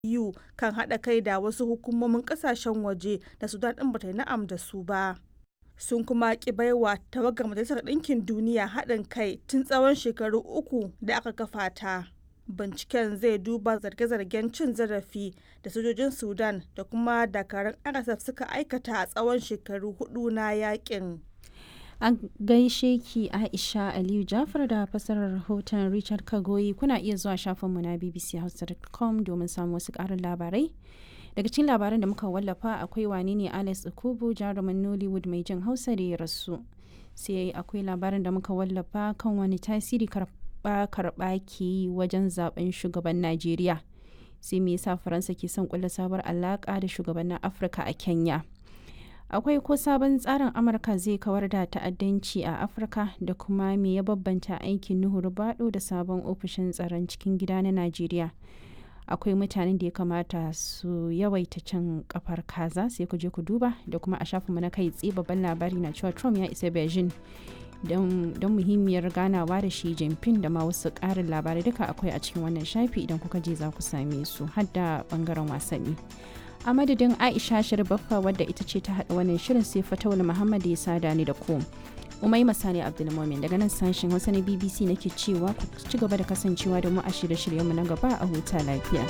EU kan haɗa kai da wasu hukumomin ƙasashen waje da Sudan ɗin bata yi na'am da su ba. Sun kuma ƙi baiwa tawagar Majalisar Ɗinkin Duniya haɗin kai tun tsawon shekaru uku da aka kafa ta. Binciken zai duba zarge-zargen cin zarafi da sojojin Sudan da kuma dakarun RSF suka aikata a tsawon shekaru hudu na yakin. An gaishe ki Aisha Aliyu Jafar da fasarar rahoton Richard Kagoyi kuna iya zuwa shafinmu na bbchausa.com domin samun wasu ƙarin labarai. Daga cikin labaran da muka wallafa akwai wane ne Alex Okubu jarumin Nollywood mai jin Hausa da ya rasu. Sai akwai labarin da muka wallafa kan wani tasiri karɓa-karɓa ke yi wajen zaben shugaban Najeriya. Sai me yasa Faransa ke son kulla sabuwar alaƙa da shugabannin Afirka a Kenya. akwai ko sabon tsarin amurka zai kawar da ta'addanci a afirka da kuma me ya babbanta aikin nuhu rubado da sabon ofishin tsaron cikin gida na najeriya akwai mutanen da ya kamata su yawaita cin kafar kaza sai ku je ku duba da kuma a shafinmu na kai tsaye babban labari na cewa trump ya isa beijing don muhimmiyar ganawa da shi jinping da ma wasu ƙarin labarai duka akwai a cikin wannan shafi idan kuka je za ku same su har da bangaren wasanni a madadin aisha baffa wadda ita ce ta haɗa wannan shirin sai fatawul muhammad ya sada ni da ku umai masani abdulmomin daga nan sashen hausa na bbc nake cewa ku ci gaba da kasancewa da mu a shirye-shiryenmu na gaba a huta lafiya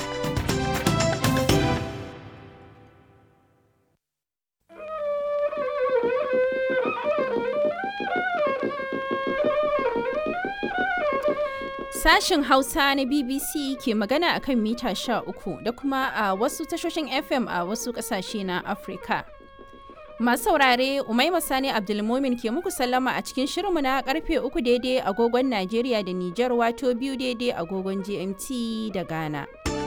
Sashin Hausa na BBC ke magana akan mita sha uku da kuma a wasu tashoshin FM a wasu ƙasashe na Afirka. Masu saurare Umaima Sani Abdulmumin ke muku sallama a cikin shirinmu na karfe uku daidai agogon Najeriya da Nijar wato biyu daidai agogon GMT da Ghana.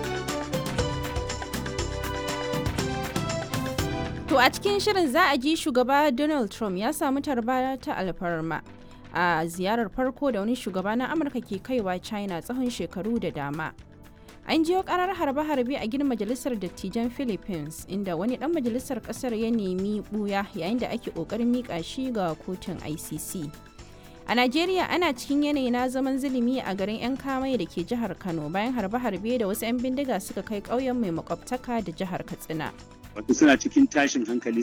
To a cikin shirin za a ji shugaba Donald Trump ya samu tarba ta alfarma. a ziyarar farko da wani shugaba na amurka ke kaiwa china tsawon shekaru da dama an jiyo karar harbe-harbe a gidan majalisar dattijan philippines inda wani dan majalisar kasar ya nemi buya yayin da ake kokarin mika shi ga kotun icc a najeriya ana cikin yanayi na zaman zulumi a garin 'yan kamai da ke jihar kano bayan harbe-harbe da wasu 'yan bindiga suka kai ƙauyen mai makwabtaka da jihar katsina wato suna cikin tashin hankali